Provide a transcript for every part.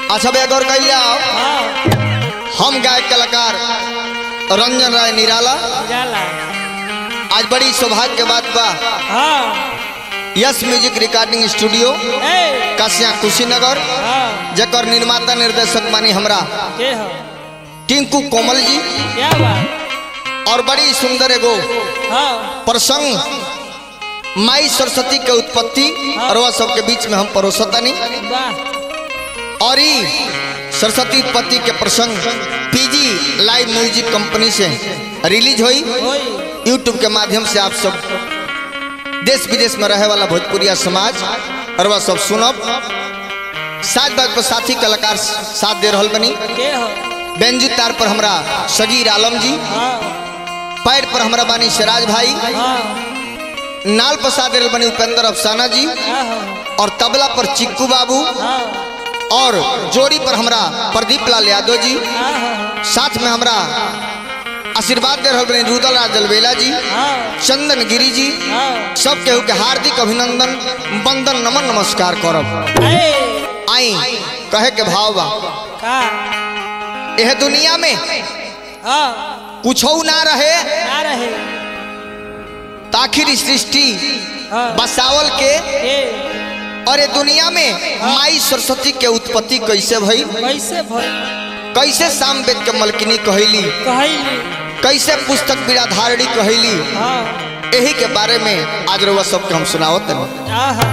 अच्छा भैया गौर कैलिया हाँ हम गायक कलाकार रंजन राय निराला जाला आज बड़ी सौभाग्य के बात बा हाँ यस म्यूजिक रिकॉर्डिंग स्टूडियो ए कासिया कुशीनगर हाँ जकर निर्माता निर्देशक मानी हमरा के हो टिंकू कोमल जी क्या बात और बड़ी सुंदर एगो हाँ प्रसंग माई सरस्वती के उत्पत्ति और वह सबके बीच में हम परोसतनी वाह और ई सरस्वती उत्पत्ति के प्रसंग पीजी लाइव म्यूजिक कंपनी से रिलीज हुई होई यूट्यूब के माध्यम से आप सब देश विदेश में रहे वाला भोजपुरिया समाज और वह सब सुनब साथ बात पर साथी कलाकार साथ दे रहल बनी के हो बेंजू तार पर हमरा सगीर आलम जी हाँ पैर पर हमरा बानी सिराज भाई हाँ नाल पर साथ दे रहल बनी उपेंद्र अफसाना जी हाँ हाँ और तबला पर चिक्कू बाबू हाँ और जोड़ी पर हमरा प्रदीप लाल यादव जी हाँ हाँ साथ में हमरा आशीर्वाद दे रहल बनी रुदल राज जलवेला जी हाँ चंदन गिरी जी हाँ सब केहू के हार्दिक अभिनंदन वंदन नमन नमस्कार करब ए आई कहे के भाव बा का यह दुनिया में हाँ कुछ ना रहे ना रहे ताखिर सृष्टि हाँ बसावल के के और ये दुनिया में माई सरस्वती के उत्पत्ति कैसे भई कैसे भई कैसे साम वेद के मलकिनी कहली कहली कैसे पुस्तक बिराधारणी कहली हाँ यही के बारे में आज रउआ सबके हम सुनावत हनी आहा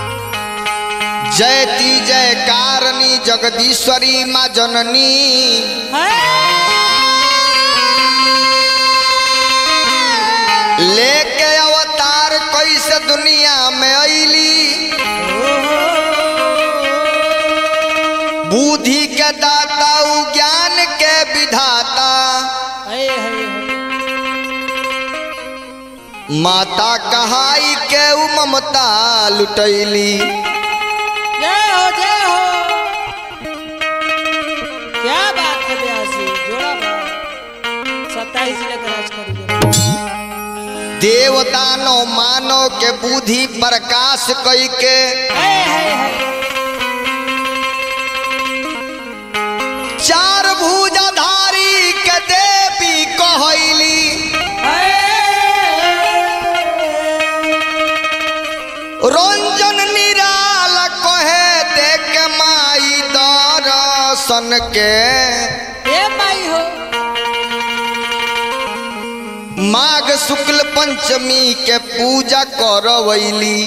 जयती जय कारणी जगदीश्वरी माँ जननी लेके अवतार कैसे दुनिया में अली बुद्धि के दाता उ ज्ञान के विधाता माता कहाई के उ ममता लुटैली जय हो जय हो क्या बात है ब्यासी जोड़ा बात सत्ताईस लेकर राज करिए देवदानो मानव के बुद्धि प्रकाश कई के है है है चार भुजाधारी के देवी कहली रंजन निराल कहे देख माई दर्शन के ए माई हो माघ शुक्ल पंचमी के पूजा करवैली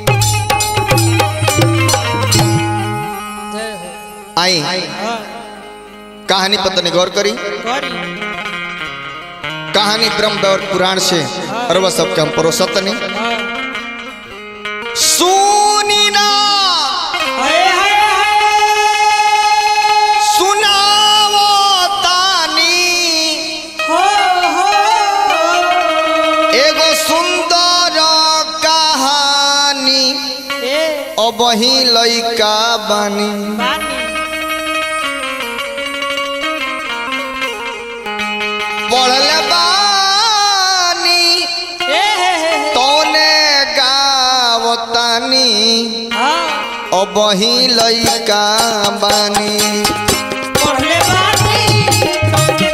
जय हो आई हाँ कहानी पतनी गौर करी करी कहानी ब्रह्म और पुराण से और वह सबके हम परोसतनी हाँ सुनी ना हाय हाय सुनावो तानी हो हो एगो सुंदर कहानी ए अबही लइका बानी पानी पढ़ल बानी ए हे हे हे तोने गावतानी हाँ अबही लइका बानी पढ़ले बानी तोके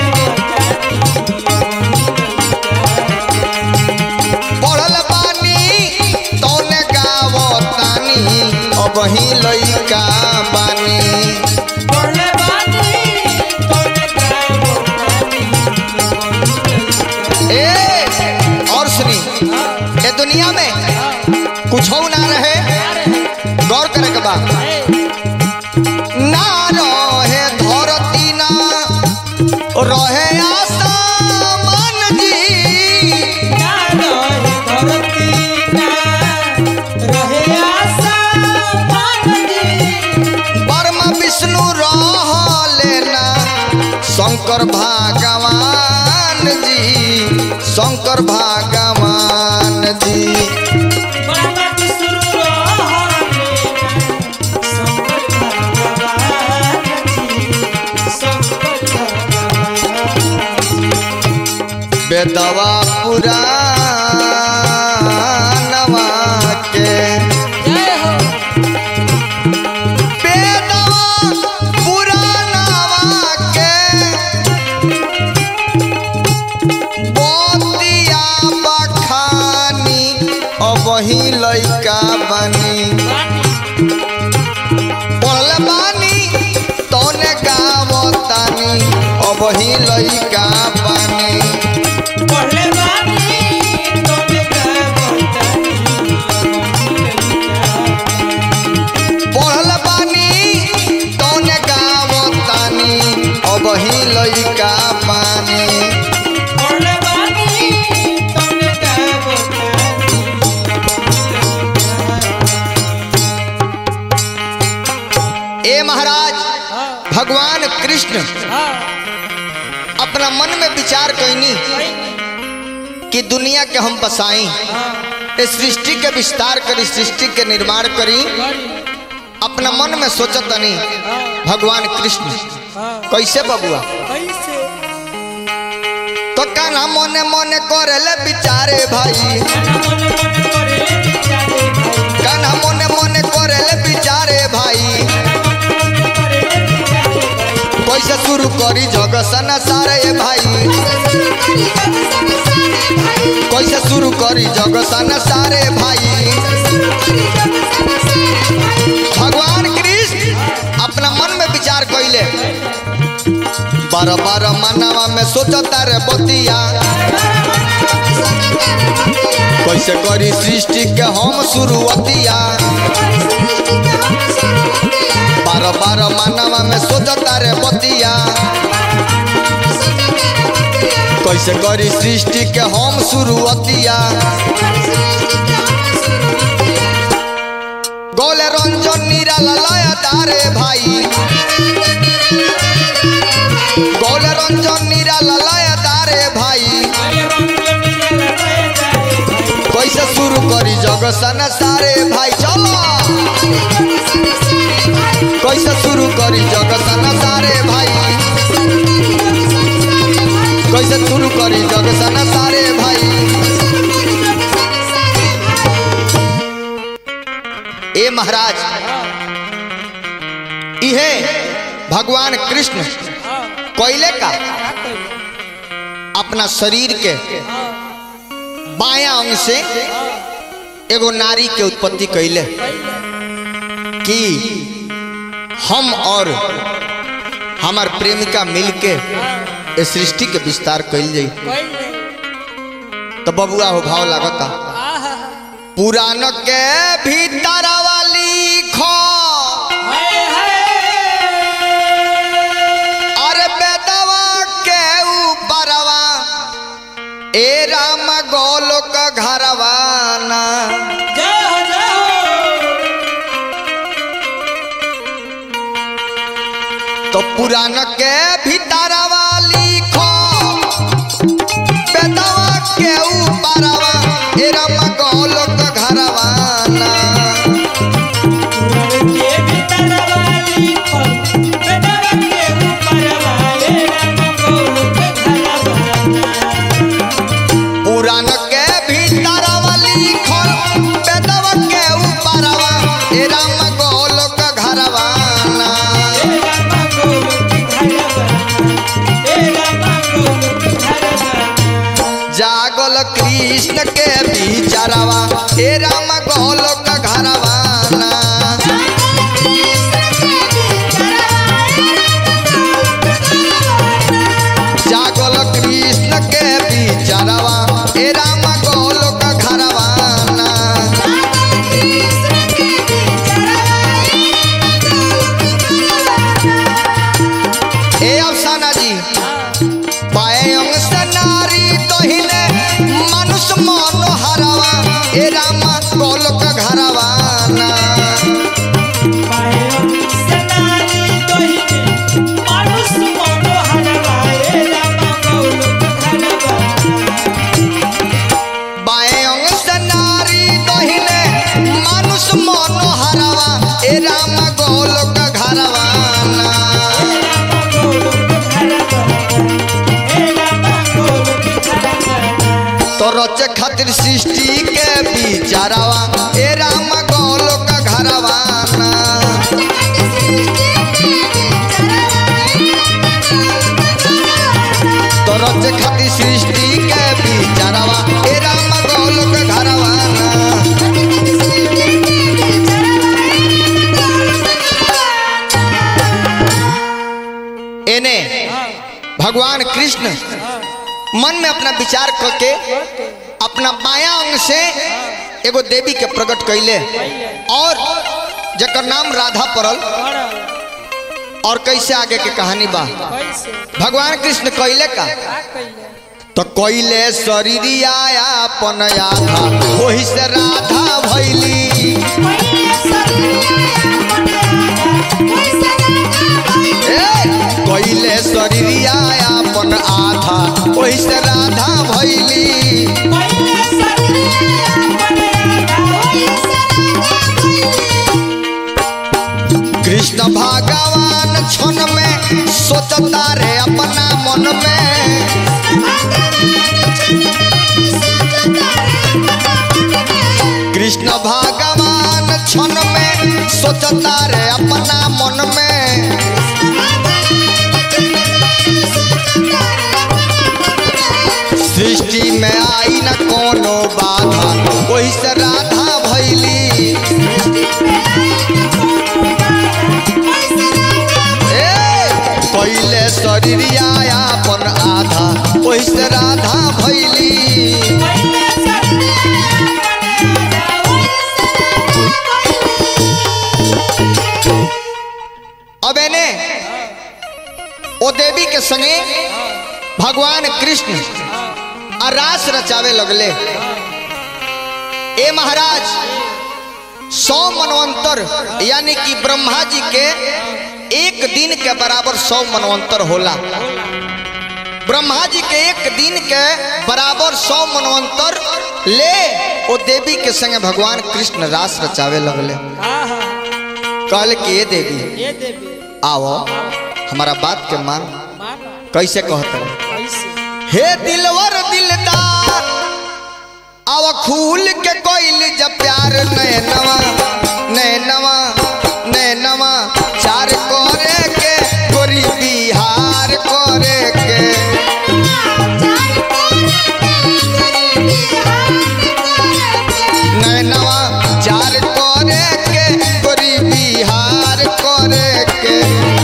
पढ़ल बानी तोने गावतानी अबही लइका बानी पढ़ले बानी तोके ए और सुनी ये दुनिया में कुछ ना रहे गौर करे के बा ना रहे धरती ना रहे आसमान जी ना रहे धरती ना रहे आसमान जी ब्रह्म विष्णु रहले ना शंकर भगवान जी शंकर भगवान जी ब्रह्मा विष्णु रहले शंकर भगवान जी शंकर भगवान बेदवा पुराणवा के जय हो बेदवा अब ही लइका बानी पढ़ले बानी तोने गावतानी अब ही लइका बानी पढ़ले बानी तोने गावतानी पढ़ले बानी तोने गावतानी अब ही लइका बानी पढ़ले बानी तोने गावतानी ए महाराज हाँ भगवान कृष्ण हाँ अपना मन में विचार कैनी कि दुनिया के हम बसाई हाँ इस सृष्टि के विस्तार करी सृष्टि के निर्माण करी अपना मन में सोचत तनी भगवान कृष्ण हाँ कैसे बबुआ कैसे तो काना मने मने करेले बिचारे भाई काना मन मन करे ले बिचारे भाई काना मने मने करेले बिचारे भाई कैसे शुरू करी जग सारे भाई कैसे शुरू करी जग सारे भाई भगवान कृष्ण अपना मन में विचार कैले बार बार मनावा में सोचता रे बतिया कैसे करी सृष्टि के हम शुरुआतिया बार बार मनावा में सोचता रे बतिया कैसे करी सृष्टि के हम शुरुआतिया गोले रंजन निराला लया तारे भाई गोले रंजन निराला लया तारे भाई कैसे शुरू करी जग सारे भाई चलो कैसे शुरू करी जग सारे भाई कैसे शुरू करी जग सारे भाई ए महाराज इहे भगवान कृष्ण कोयले का अपना शरीर के बाया अंग से एगो नारी के उत्पत्ति कैले कि हम और हमार प्रेमिका मिलके इस सृष्टि के विस्तार कैल जाई तो बबुआ हो भाव लागता पुराण के भीतर वाली खो अरे बेदवा के ऊपरवा ए राम गोलोक घरवाना तो पुराण के भीतर वाली खो बेदवा के ऊपरवा ए राम गोलोक घरवाना पुराण के भीतर वाली खो बेदवा के ऊपरवा ए राम गोलोक घरवाना जागल कृष्ण के बिचारवा हे राम गोलोक घरवाना जागल कृष्ण के बिचारवा हे राम गोलोक घरवाना ए अफसाना जी पाए अंग से नारी तोहिने मानुष मन हरवा हे राम गोलोक घरवाना बाएं अंग से नारी तोहिने मानुष मन हरवा हे राम गोलोक घरवाना तो रचे खातिर सृष्टि के बिचारवा ए राम गोलोक घरवाना तो रचे खातिर सृष्टि के बिचारवा ए राम गोलोक घरवाना मन में अपना विचार करके ओके अपना बाया अंग से एगो देवी के प्रकट कैले और जकर नाम राधा पड़ल पड़ल और कैसे आगे के कहानी बा कैसे भगवान कृष्ण कैले का का कइले तो कैले शरीरिया अपन आधा वही से राधा भैली ए, कैले शरीरिया अपन आधा वही से राधा भैली कृष्ण भगवान क्षण में सोचता रे अपना मन में कृष्ण भगवान क्षण में सोचता रे अपना मन में सृष्टि में आई न कोनो बाधा वही से राधा भैली ए, पहिले शरीरिया अपन आधा वही से राधा भैली अब एने ओ देवी के संगे भगवान कृष्ण आ रास रचावे लगले ए महाराज सौ मनवंतर यानी कि ब्रह्मा जी के एक दिन के बराबर सौ मनवंतर होला ब्रह्मा जी के एक दिन के बराबर सौ मनवंतर ले ओ देवी के संगे भगवान कृष्ण रास रचावे लगले आहा कहले कि ये देवी ये देवी आओ हमारा बात के मान माना कैसे कहते कैसे हे दिलवर दिलदार आव खूल के कोइल जब प्यार नैनवा नैनवा नैनवा चार करे के गोरी बिहार करे के नैनवा चार करे के गोरी बिहार करे के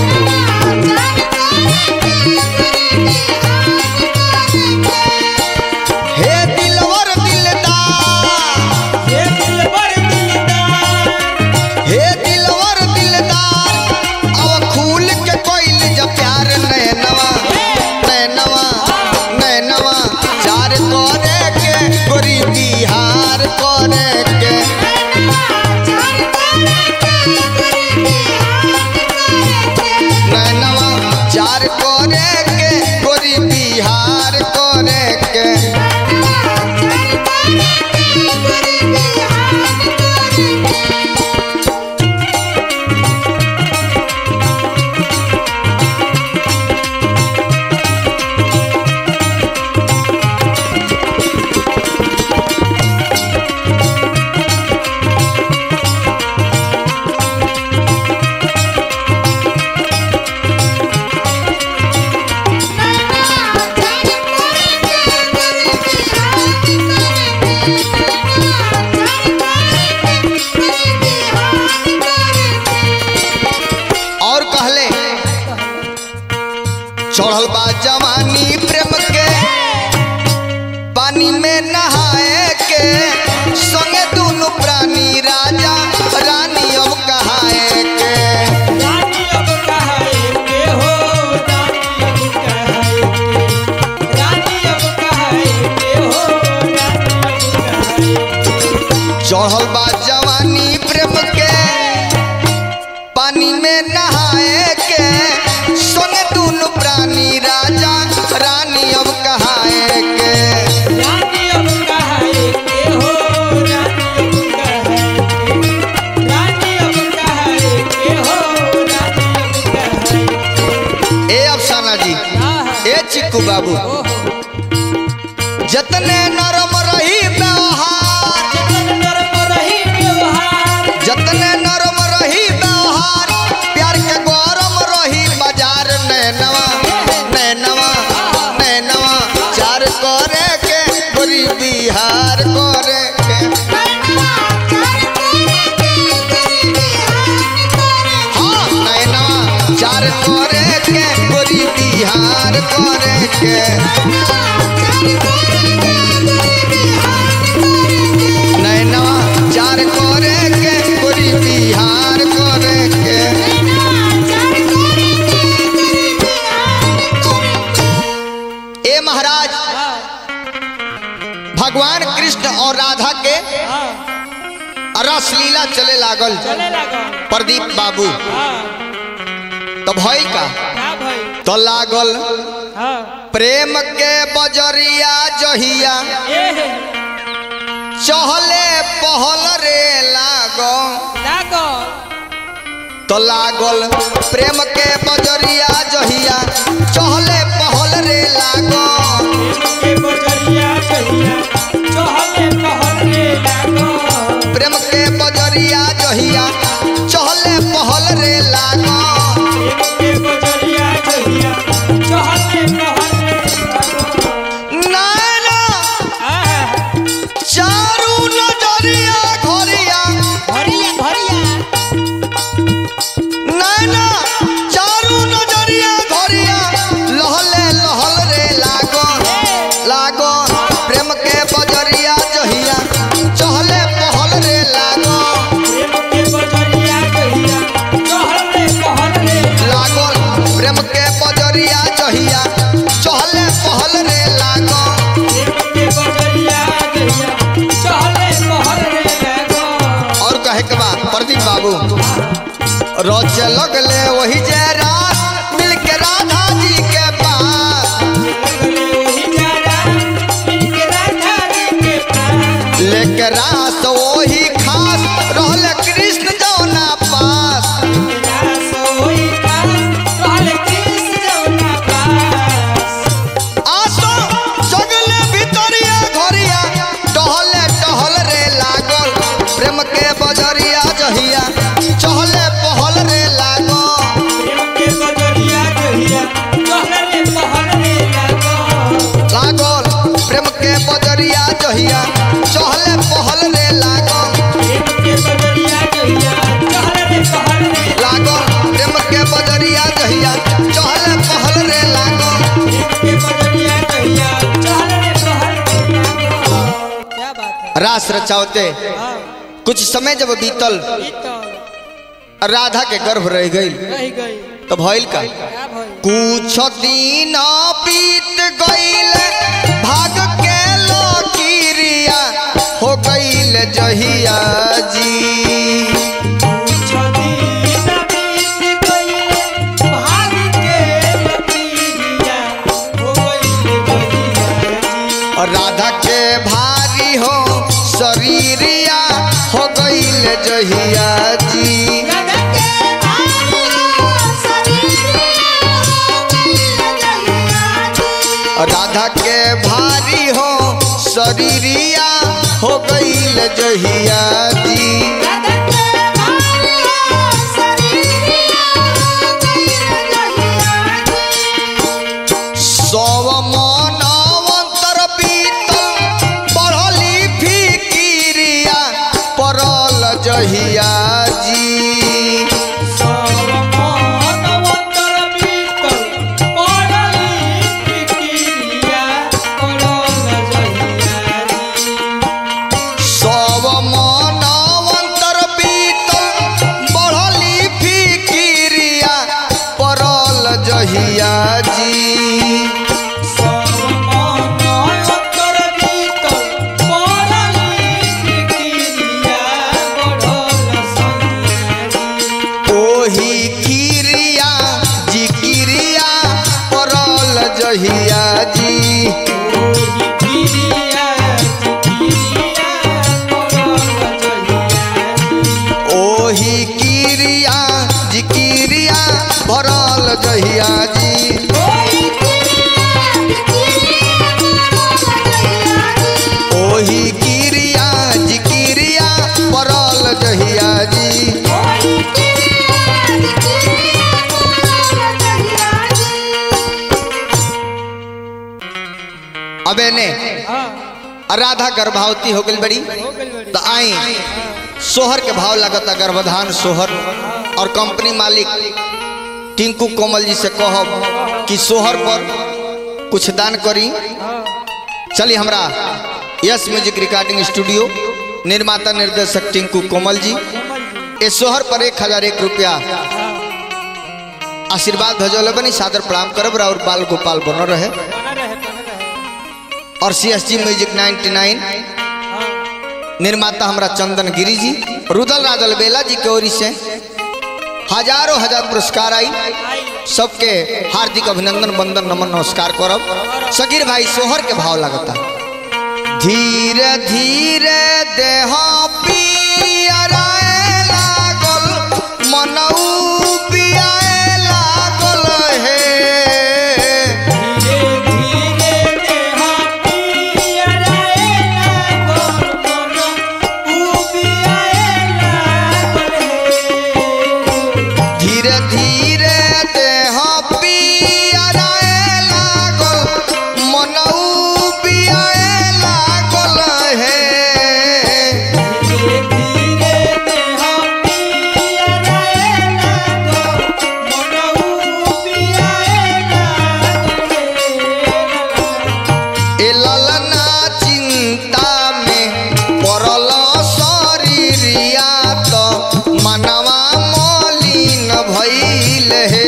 हे दिलवर दिलदार ये दिल बर दिलदार हे दिलवर दिलदार अब खूल के कोइल जब प्यार नैनवा नैनवा नैनवा चार करे के गोरी बिहार करे के नैनवा चार करे के गोरी बिहार करे के और कहले चढ़ल बा जवानी प्रेम के पानी में नहाए के संगे दोनों प्राणी राजा रानी अब कहाए के रानी अब कहाए के हो रानी अब कहाए के रानी अब कहाए के हो रानी अब कहाए चढ़ल बा जवानी प्रेम के पानी में नहाए के संगे दोनों प्राणी राजा रानी अब कहाए के रानी अब कहाए के हो रानी अब कहाए के रानी अब कहाए के हो रानी अब कहाए ए अफसाना जी आहा ए चिक्कू बाबू ओहो जतने नरम रही व्यवहार जतन नरम रही व्यवहार जतने नरम रही व्यवहार प्यार के गौरम रही बाजार नैनवा नैनवा नैनवा चार करे के गोरी बिहार करे के हाँ नैनवा चार करे के गोरी बिहार करे के नैनवा चार करे के गोरी बिहार करे के ए महाराज हाँ भगवान कृष्ण और राधा के हाँ रस लीला चले लागल चले लगा प्रदीप बाबू हाँ तो भइल का का भाई तो लागल हाँ प्रेम के बजरिया जहिया ए हे चहले पहल रे लागो लागो तो लागल प्रेम के बजरिया जहिया चहले पहल रे लागो के बजरिया कहिया चहले पहले लागो प्रेम के बजरिया जहिया चहले पहल रे लागो के बजरिया कहिया चहले पहले लागो नाना आहा चारू नजरिया घरिया भरिया भरिया नाना चारू नजरिया घरिया लहले लहल रे लागो लागो प्रेम के बजरिया जहिया चहले पहल रे लागो के बजरिया कहिया चहले पहले लागल प्रेम के बजरिया जहिया चहले पहल रे लागो के बजरिया कहिया चहले पहले लागो और कहे के बाद प्रदीप बाबू रोज लगले वही जे रात मिल के राधा जी के पास लेके रास वही खास रहल कृष्ण जौना पास आसो जगले भितरिया घरिया टहले टहल रे लागल प्रेम के बजरिया जहिया चहले पहल रे लागल लागल प्रेम के बजरिया जहिया चहले पहल रे लागल लागल प्रेम के बजरिया जहिया चहले पहल रे लागल क्या बात है रास रचावते हाँ, कुछ समय जब बीतल ई तो राधा के गर्भ रह गई रह गई तो भइल का क्या भाई कुछ दिन बीत गईल भाग के लकीरिया हो गईल जहिया जी और राधा के भारी हो शरीरिया हो गईल जहिया जी और राधा के भारी हो शरीरिया हो गईल जहिया जी सव मनवंतर बीतल बढ़ली फिकिरिया पड़ल जहिया जी सव मनवंतर बीतल बढ़ली फिकिरिया पड़ल जहिया जी ओही किरिया जी किरिया पड़ल जहिया जी ओही किरिया जी किरिया भरल जहिया जी ओही किरिया जी किरिया पड़ल जहिया जी अबे ने राधा गर्भावती हो गई बड़ी तो आई सोहर के भाव लगता गर्भधान सोहर और कंपनी मालिक टिंकू कोमल जी से कहब कि सोहर पर कुछ दान करी चलिए हमरा यस म्यूजिक रिकॉर्डिंग स्टूडियो निर्माता निर्देशक टिंकू कोमल जी ए सोहर पर एक हजार एक रुपया आशीर्वाद भजौले बनी सादर प्रणाम करब और बाल गोपाल बनल रहे बना रहे बना रहे और सी एस जी म्यूजिक 99 हाँ निर्माता हमरा चंदन गिरी जी रुदल राजल बेला जी के ओरी से हजारों हजार पुरस्कार आई आई सबके हार्दिक अभिनंदन वंदन नमन नमस्कार करब सगीर भाई सोहर के भाव लगता धीरे धीरे देह पियराए लागल मनऊ पियाए लागल हे धीरे धीरे देहा पियराए लागल मन उबियाए लागल हे धीरे धीरे देह पियराए लागल मनऊ पियाए लागल हे धीरे धीरे देहा पियराए लागल मन उबियाए लागल हे ए ललना चिंता में पड़ल शरीरिया तो मनवा मलिन भइल हे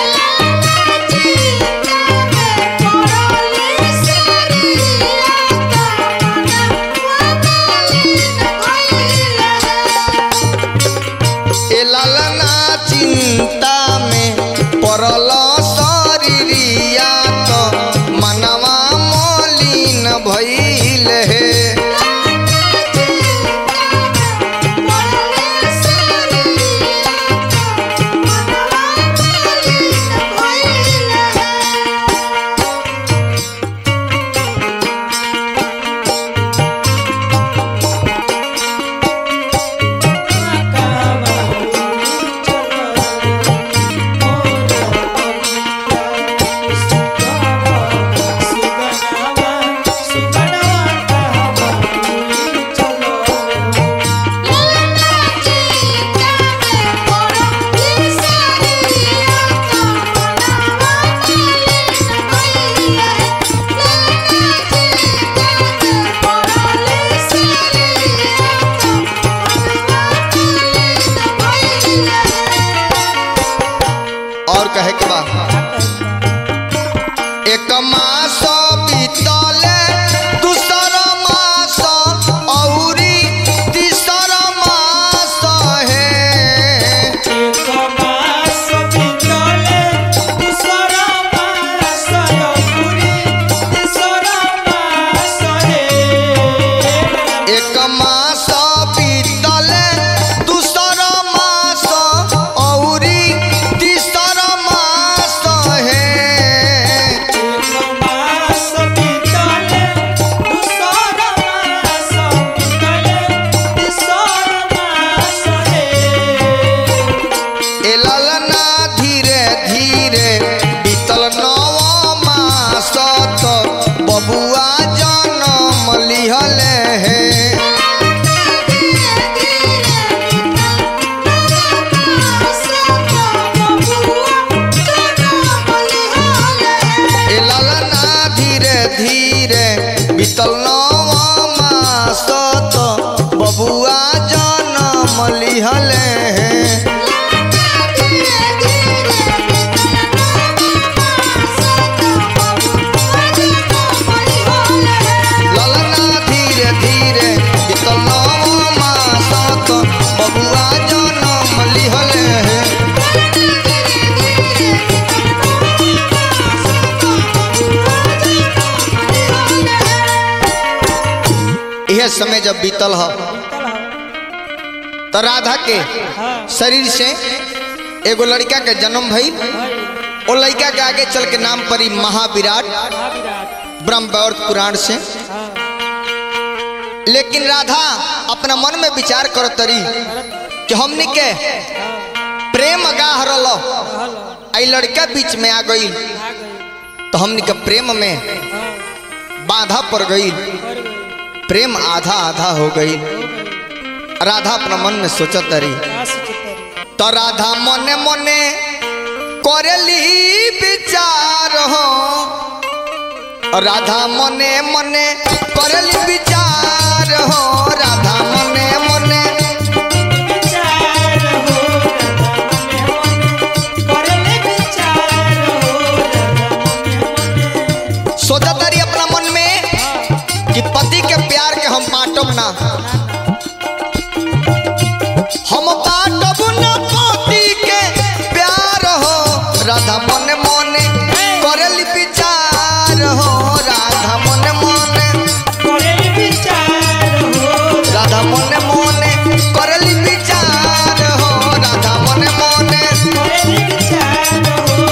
ए ललना चिंता में पड़ल शरीरिया तो मनवा मलिन भइल हे और कहे के बा एक मास बीतले दूसर मास औरी तीसर मास हे एक मास बीतले दूसर मास औरी तीसर मास हे ए ललना धीरे धीरे बीतल नव मास तो बबुआ जनम लिहल हे ए ललना धीरे धीरे बीतल नव मास तो बबुआ जनम लिहल हे ललना धीरे धीरे बीतल नव मास तो बबुआ जनम लिहल हे यह समय जब बीतल ह तो राधा के शरीर से एगो लड़का के जन्म भई ओ लड़का के आगे चल के नाम पड़ी महाविराट ब्रह्मवैवर्त पुराण से लेकिन राधा अपना मन में विचार करो तरी कि हमनी के प्रेम गाह रलो आई लड़का बीच में आ गई तो हमनी के प्रेम में बाधा पड़ गई प्रेम आधा आधा हो गई राधा अपना मन में सोचत रही तो राधा मने मने करेली विचार हो राधा मने मने करली विचार हो राधा मने मने विचार हो करले विचार हो सोचा तारी अपना मन में कि पति के प्यार के हम बांटब ना हम बांटब ना पति के प्यार हो राधा मने मने करली विचार हो राधा मने मने करले विचार हो राधा मने मने करली विचार हो राधा मने मने करले विचार हो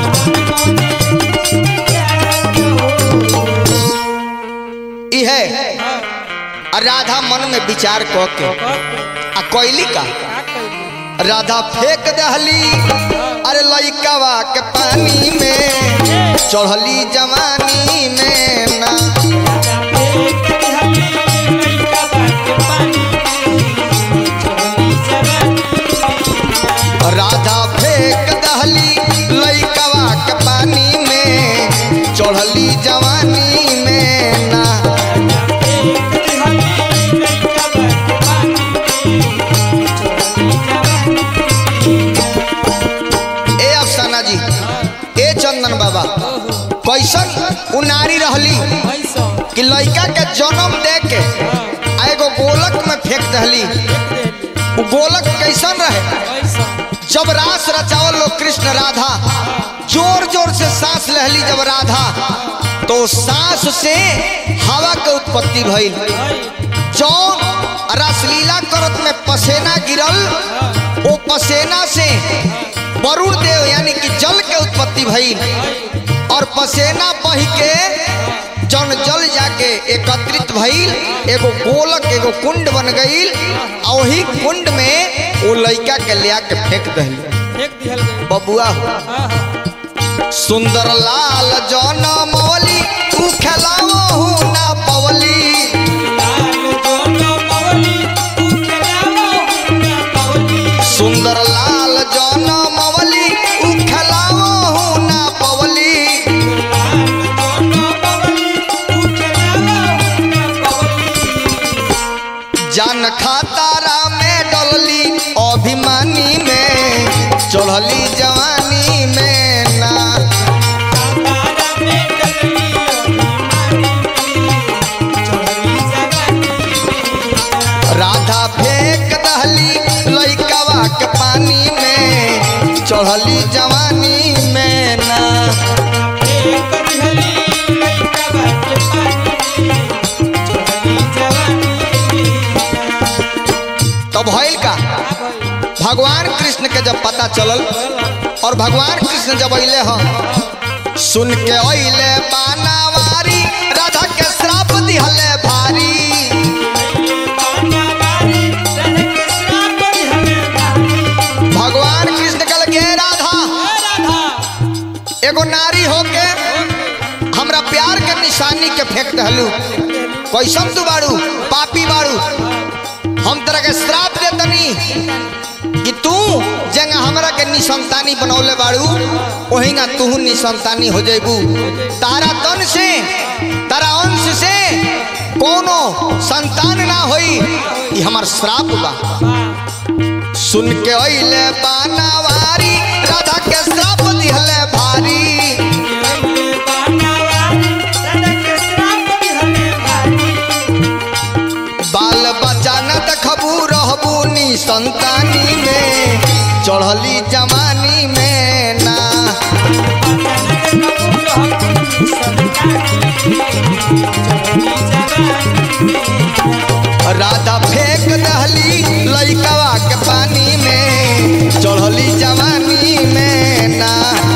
इहे आ राधा मन में विचार क के आ कोयली का राधा फेंक दहली अरे लइकावा के पानी में चढ़ली जवानी में ना राधा फेंक दहली लइकावा के पानी में चढ़ली जवानी में ना ए अफसाना जी ए चंदन बाबा कैसन उ नारी रहली कि लइका के जन्म दे के आ एगो गोलक में फेंक दहली उ गोलक कैसन रहे जब रास रचावल लोग कृष्ण राधा जोर जोर से सांस लहली जब राधा तो सांस से हवा के उत्पत्ति भइल जौन रासलीला करत में पसेना गिरल ओ पसेना से वरुण देव यानी कि जल के उत्पत्ति भइल और पसेना बह के जन जल जाके एकत्रित भइल एगो गोलक एगो कुंड बन गइल आ वही कुंड में वो लइका के लिया के फेंक दहली बबुआ हो सुंदर लाल जौन मवली तू खेलाओ ना पवली सुंदर लाल जौन मवली उ खेलाओ ना पवली जान खातारा में डलली अभिमानी में चढ़ली जवानी में ना राधा फेंक दहली लइकावा के पानी में चढ़ली जवानी में ना तो भइल का भगवान कृष्ण के जब पता चलल और भगवान कृष्ण जब अइले ह सुन के अइले बानावारी राधा के श्राप दिहले भारी भगवान कृष्ण कल के राधा एगो नारी होके हमरा प्यार के निशानी के फेंक दहलू कैसन तू बाड़ू पापी बाड़ू हम तरह के श्राप देतनी कि तू जंग हमरा के निसंतानी बनौले बाड़ू ओहिंगा तू निसंतानी हो जेबू तारा तन से तारा अंश से कोनो संतान ना होई ई हमर श्राप बा सुन के अइले बानावारी राधा के श्राप दिहले भारी बाल बच्चा न देखबू रहबू नी संतानी में चढ़ली जवानी में ना राधा फेंक दहली लइकवा के पानी में चढ़ली जवानी में ना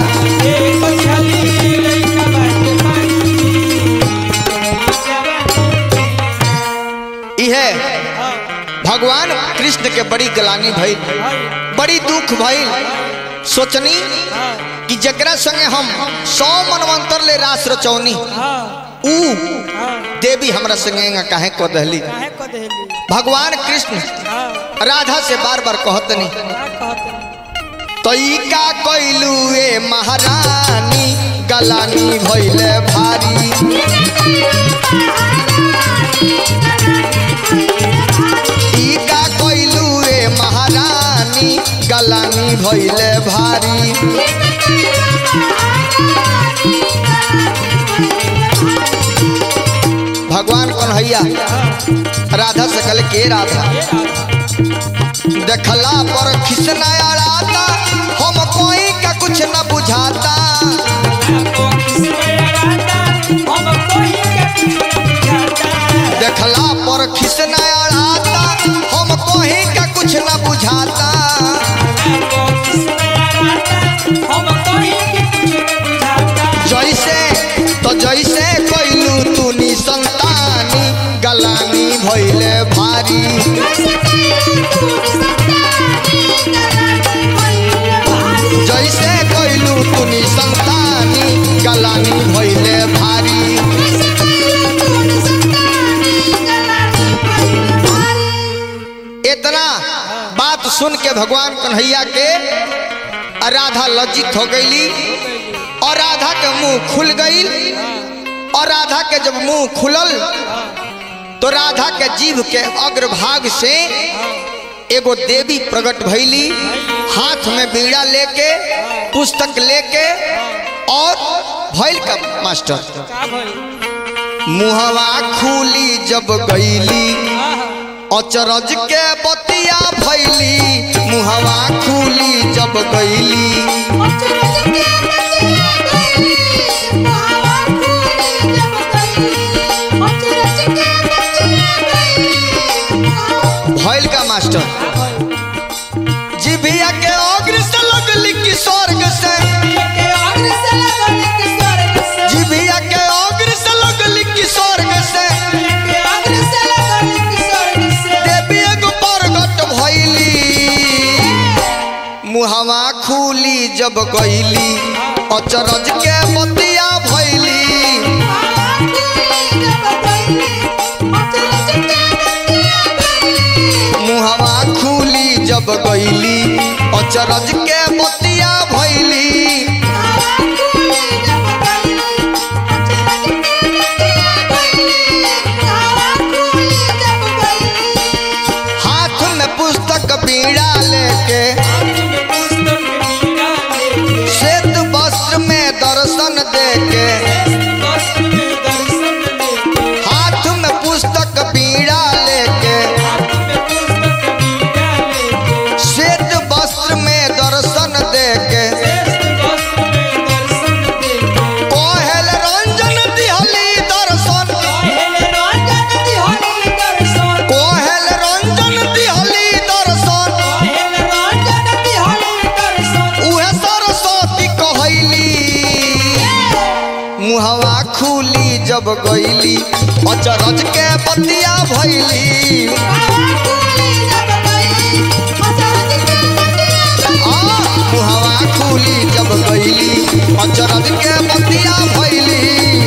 इहे भगवान कृष्ण के बड़ी गलानी भइल बड़ी दुख भइल सोचनी कि जकरा संगे हम सौ मनवंतर ले रास रचौनी ऊ देवी हमरा संगे काहे को दहली भगवान कृष्ण राधा से बार बार कहतनी तई का कैलू ए महारानी गलानी भैले भारी ई का कोइलू रे महारानी गलानी भैले भारी भगवान कन्हैया राधा से कल के राधा देखला पर खिसनाया राधा हम कोई का कुछ न बुझाता देखला पर खिसनाया राधा हम कोई का कुछ न बुझाता जैसे तो जैसे कोइलू तूनी संतानी गलानी भैले भारी जैसे कोइलू तूनी संतानी गलानी भैले भारी इतना बात सुन के भगवान कन्हैया के राधा लज्जित हो गईली और राधा के मुंह खुल गई और राधा के जब मुंह खुलल तो राधा के जीभ के अग्रभाग से एगो देवी प्रकट भैली हाथ में बीड़ा लेके पुस्तक लेके और भैल का मास्टर मुहवा खुली जब गईली अचरज के बतिया भैली मुहवा खुली जब गईली भैल का मास्टर जिभिया के अग्र से लगली कि स्वर्ग से जिभिया के अग्र से लगली कि स्वर्ग से देवी एगो प्रगट भैली मुहवा खुली जब गईली अचरज के बतिया भैली मुहवा खुली जब गईली अचरज के बतिया भैली हाथ में पुस्तक बीड़ा लेके श्वेत वस्त्र में दर्शन देके हाथ में पुस्तक बीड़ा लेके श्वेत वस्त्र में दर्शन देके कोहल रंजन दिहली दर्शन कोहल रंजन दिहली दर्शन उहे सरस्वती कहैली मुहवा खुली जब गईली अचरज के बतिया भैली आ मुहवा खुली जब गईली अचरज के बतिया भैली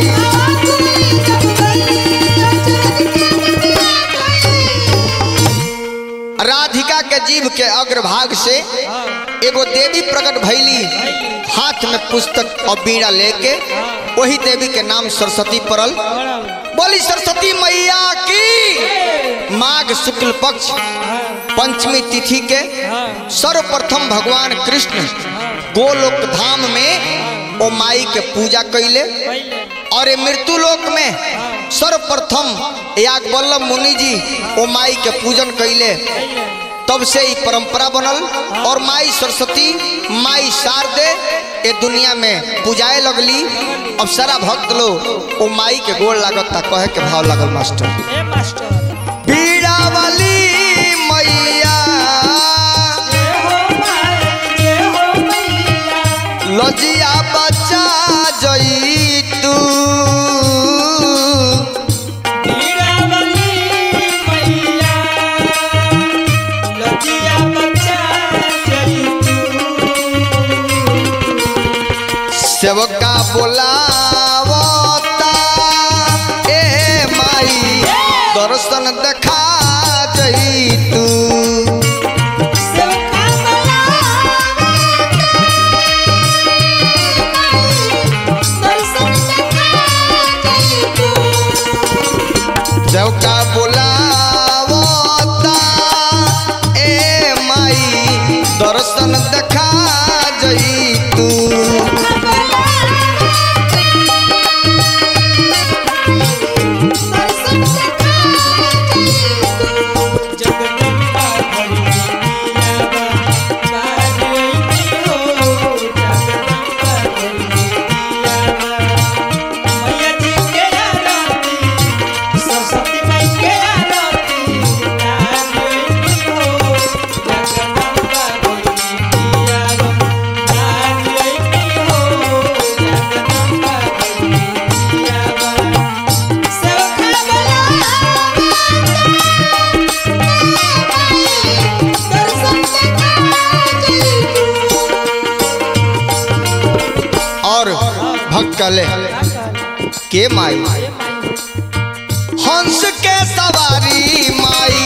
राधिका के जीव के अग्रभाग से एगो देवी प्रकट भैली हाथ में पुस्तक और बीड़ा लेके वही देवी के नाम सरस्वती पड़ल बोली सरस्वती मैया की माघ शुक्ल पक्ष पंचमी तिथि के सर्वप्रथम भगवान कृष्ण गोलोक धाम में ओ माई के पूजा कैले और ये मृत्यु लोक में सर्वप्रथम याग वल्लभ मुनि जी ओ माई के पूजन कैले तब से ही परंपरा बनल और माई सरस्वती माई शारदे ये दुनिया में पूजाए लगली अब सारा भक्त लोग ओ माई के गोड़ लागता कहे के भाव लागल मास्टर पीड़ा वाली मैया लजिया बच्चा जई तू सेवका बोलावता ए माई दर्शन देखा जई तू दर्शन देखा जई तू जगदम्बा भरी दियावा बाजैती हो जगदम्बा भरी दियावा मैया जी के आरती सरस्वती माई के आरती बाजैती हो जगदम्बा भरी दियावा बाजैती हो जगदम्बा भरी दियावा सखा और भक्त कहले के माई हंस के सवारी माई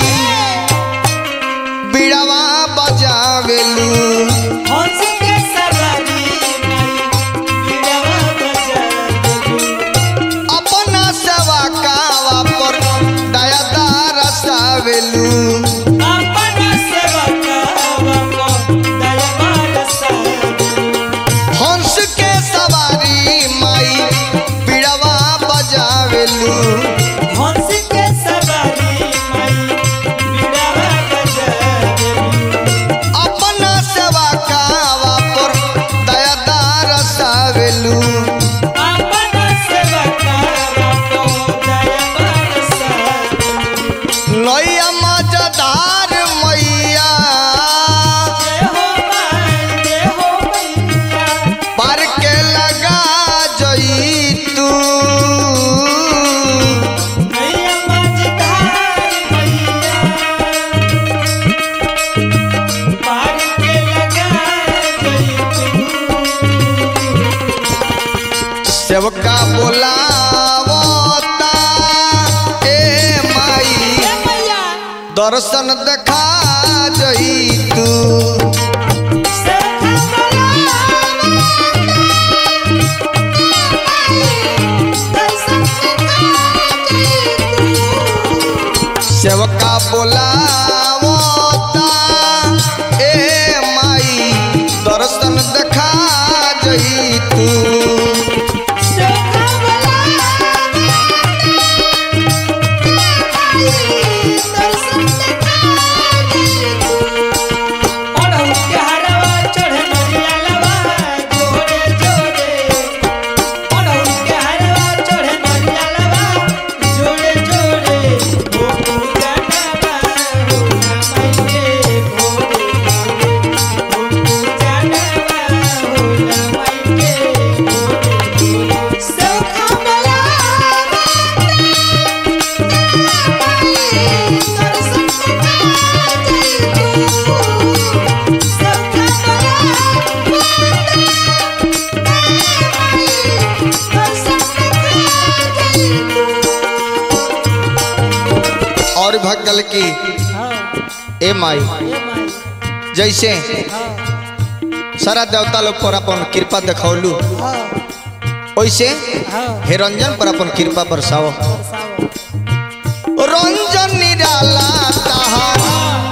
बिड़वा बजावेलू हंस के सवारी माई बिड़वा बजा देलू अपना सेवा कावा पर दया दारसावेलू अपन सेवकावा को दया बरसा हंस के सवारी माई बिड़वा बजावेलू हंस के सवारी माई बिड़वा बजा देलू अपना सेवा कावा पर दया दारसावेलू अपन सेवकावा को दया बरसा देलू नैया मजदार मैया जय हो माई जय हो मैया पार के लगा जई तू मैया मझधार मैया पार के लगा गई तू सेवका बोलावता ए माई मैया दर्शन देखा जई तू सखा सेवका बोलावता ए माई दर्शन देखा जई तू अड़हुल के हरवा चढ़े नरिया लवा जोड़े जोड़े अड़हुल के हरवा चढ़े नरिया लवा जोड़े जोड़े ओ पूजा नवा हो माई के भोरे भोरे ओ पूजा नवा हो माई के भोरे भोरे और भगल की हाँ ए माई ये माई जैसे सारा देवता लोग पर अपन कृपा देखौलू हाँ वैसे हाँ हे रंजन पर अपन कृपा बरसाओ बरसाओ रंजन निराला तहार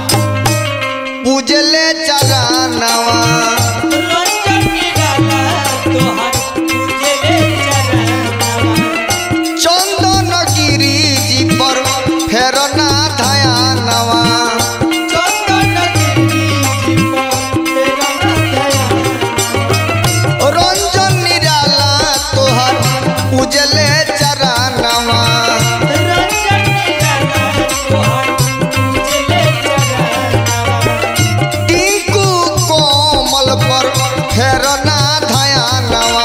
पूजले चरणवा रंजन निराला तोहर पूजे चरणवा चंदन गिरी जी पर फेरना धयानवा चंदन गिरी जी पर तेरा दया रंजन निराला तोहर पूजले चरणवा रंजन निराला तोहर पूजे चरणवा टीकू कोमल पर फेरना धयानवा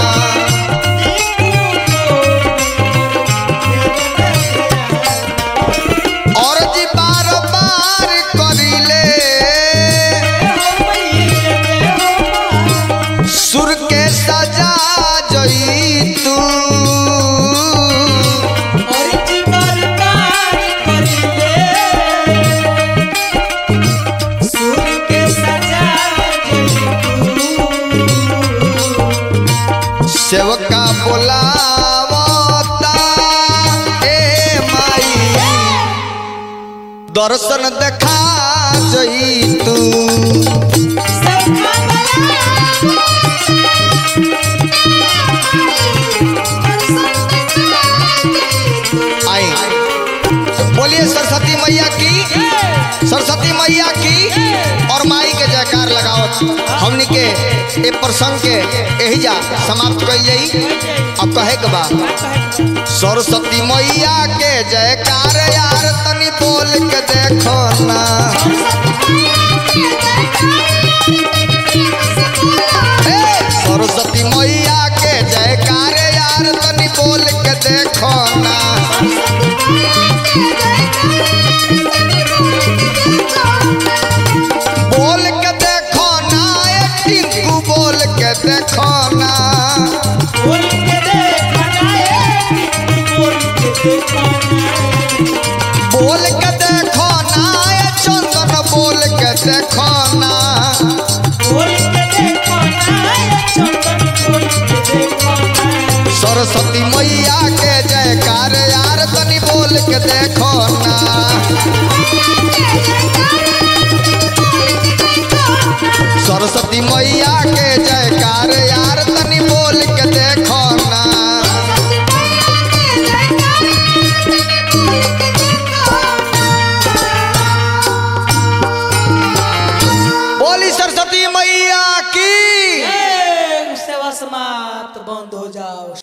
और जी बार बार करिले सुर के सजा जई तू सेवका बोलावता ए माई दर्शन देखा जई तू सब जयकार लगाओ हमनी के ए प्रसंग के यही जा समाप्त कइल जाई अब कहे के बा सरस्वती मैया के जयकार यार तनी बोल के देखो ना ए, सरस्वती मैया के जयकार यार तनी बोल के देखो ना बोल के देखो ना ए टिंकू बोल के देखो ना बोल के देखना है बोल के देखना बोल के देखो ना ए चंदन बोल के देखो ना बोल के देखना है चंदन बोल के देखना सरस्वती मैया के जयकार यार तनी बोल के देखो ना सरस्वती मैया के जयकार यार तनी बोल के देखो ना बोली सरस्वती मैया की ए, सेवा समाप्त बंद हो जाओ